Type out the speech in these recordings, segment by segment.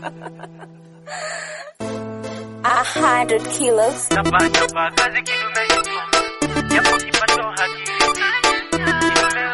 A hundred kilos. Chapa chapa kazi kidume jitume, japo kipato hakiridhishi, kidume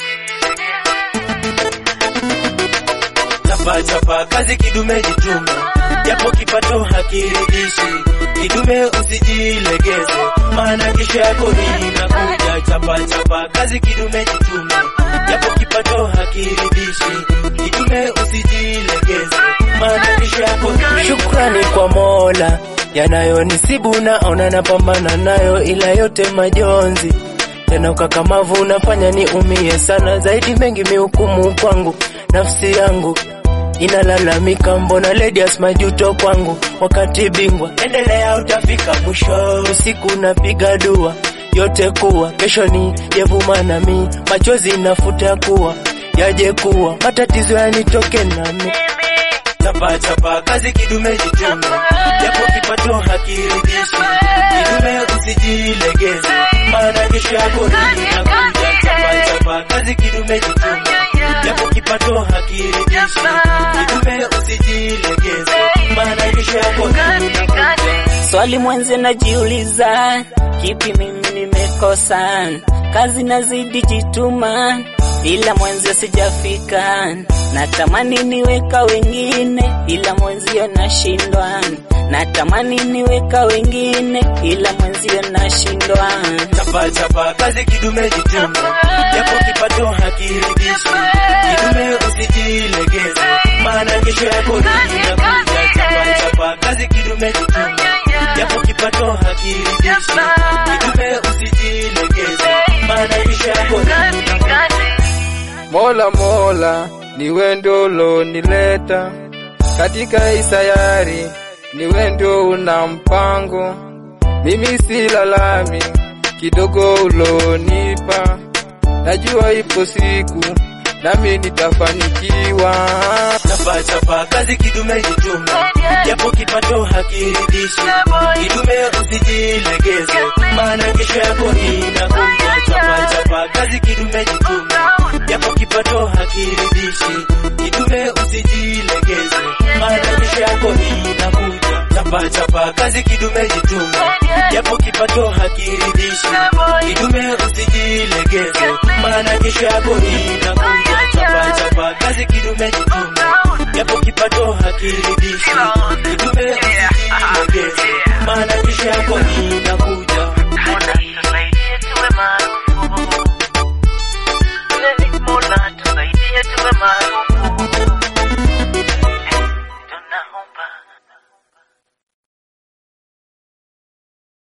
usijilegeze. Chapa chapa kazi kidume jitume, japo kipato hakiridhishi, kidume usijilegeze, maana kesho yako inakuja. Chapa chapa kazi kidume jitume, japo kipato hakiridhishi, kidume usijilegeze, maana kesho yako Shukrani kwa Mola yanayonisibu naona napambana nayo, ila yote majonzi tena ukakamavu unafanya niumie sana zaidi, mengi mihukumu kwangu, nafsi yangu inalalamika, mbona ladies majuto kwangu, wakati bingwa endelea, utafika mwisho. Usiku napiga dua yote kuwa kesho ni yevuma nami, machozi nafuta kuwa yaje kuwa matatizo yanitoke nami chapa chapa kazi kidume jitume, japo kipato hakiridhishi, kidume usijilegeze, maana kesho yako inakuja. Chapa chapa kazi kidume jitume, japo kipato hakiridhishi, kidume usijilegeze, maana kesho yako inakuja. Swali mwenze najiuliza, kipi mimi nimekosa? Kazi nazidi jituma, ila mwenze sijafika. Natamani niweka wengine, ila mwenzio nashindwa. Natamani niweka wengine, ila mwenzio nashindwa. chapa chapa kazi kidume jitume, japo kipato hakiridhishi, kidume usijilegeze, maana kesho yako inakuja. Chapa chapa kazi kidume jitume, japo kipato hakiridhishi, kidume usijilegeze, maana kesho yako inakuja. Mola Mola, niwe ndio ulonileta katika hii sayari, niwe ndio una mpango. Mimi si lalami, kidogo ulonipa, najua ipo siku nami nitafanikiwa. chapa chapa kazi kidume jitume, japo kipato hakiridhishi, kidume usijilegeze, maana kesho yako inakuja. Chapa chapa kazi kidume jitume, japo kipato hakiridhishi, kidume usijilegeze, maana kesho yako inakuja. Chapa chapa kazi kidume jitume, japo kipato hakiridhishi, kidume usijilegeze, maana kesho yako inakuja. Chapa chapa kazi kidume jitume, japo kipato hakiridhishi, kidume usijilegeze, maana kesho yako inakuja.